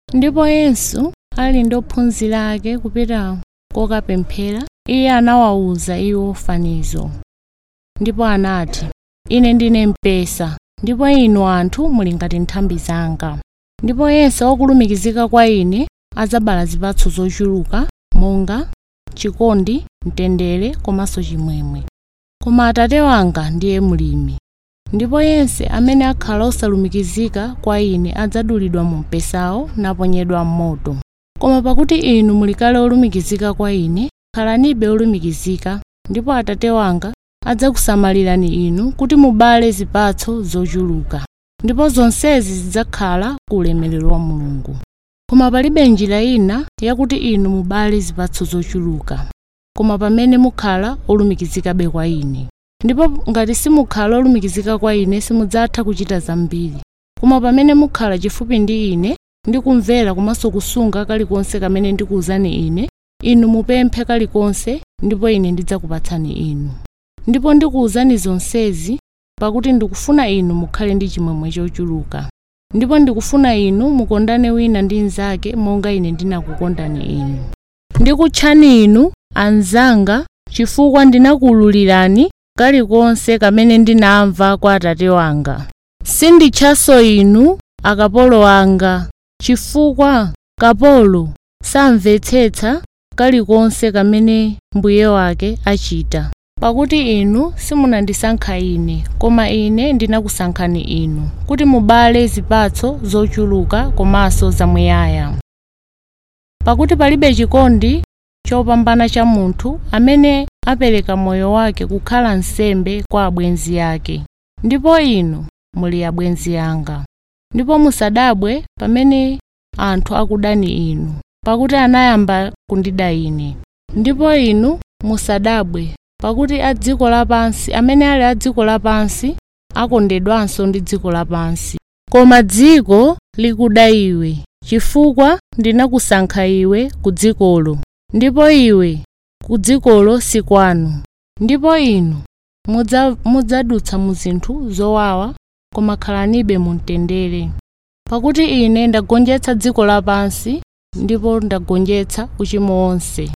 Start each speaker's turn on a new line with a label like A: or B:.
A: ndipo yesu ali ndi ophunzira ake kupita kokapemphera iye anawawuza iwo fanizo ndipo anati ine ndine mpesa ndipo inu anthu muli ngati nthambi zanga ndipo yense wakulumikizika kwa ine adzabala zipatso zochuluka monga chikondi mtendere komanso chimwemwe koma atate wanga ndiye mlimi ndipo yense amene akhala osalumikizika kwa ine adzadulidwa mu mpesawo naponyedwa m'moto koma pakuti inu muli kale olumikizika kwa ine khalanibe olumikizika ndipo atate wanga adzakusamalirani inu kuti mubale zipatso zochuluka ndipo zonsezi zidzakhala ku ulemerero wa mulungu koma palibe njira ina yakuti inu mubale zipatso zochuluka koma pamene mukhala olumikizikabe kwa ine ndipo ngati simukhala olumikizika kwa ine simudzatha kuchita zambiri koma pamene mukhala chifupi ndi ine ndi kumvera komanso kusunga kalikonse kamene ndikuwuzani ine inu mupemphe kalikonse ndipo ine ndidzakupatsani inu ndipo ndikuwuzani zonsezi pakuti ndikufuna inu mukhale ndi chimwemwe chochuluka ndipo ndikufuna inu mukondane wina ndi mnzake monga ine ndinakukondani inu ndikutchani inu anzanga chifukwa ndinakuwululirani kalikonse kamene ndinamva kwa atate wanga sinditchanso inu akapolo anga chifukwa kapolo samvetsetsa kalikonse kamene mbuye wake achita pakuti inu simunandisankha ine koma ine ndinakusankhani inu kuti mubale zipatso zochuluka komanso zamuyaya pakuti palibe chikondi chopambana cha munthu amene apereka moyo wake kukhala nsembe kwa abwenzi ake ndipo inu muli abwenzi anga ndipo musadabwe pamene anthu akudani inu pakuti anayamba kundida ine ndipo inu musadabwe pakuti a dziko lapansi amene ali a dziko lapansi akondedwanso ndi dziko lapansi koma dziko likuda iwe chifukwa ndinakusankha iwe ku dzikolo ndipo iwe ku dzikolo si kwanu ndipo inu mudza- mudzadutsa mu zinthu zowawa koma khalanibe mu mtendere pakuti ine ndagonjetsa dziko lapansi ndipo ndagonjetsa uchimo wonse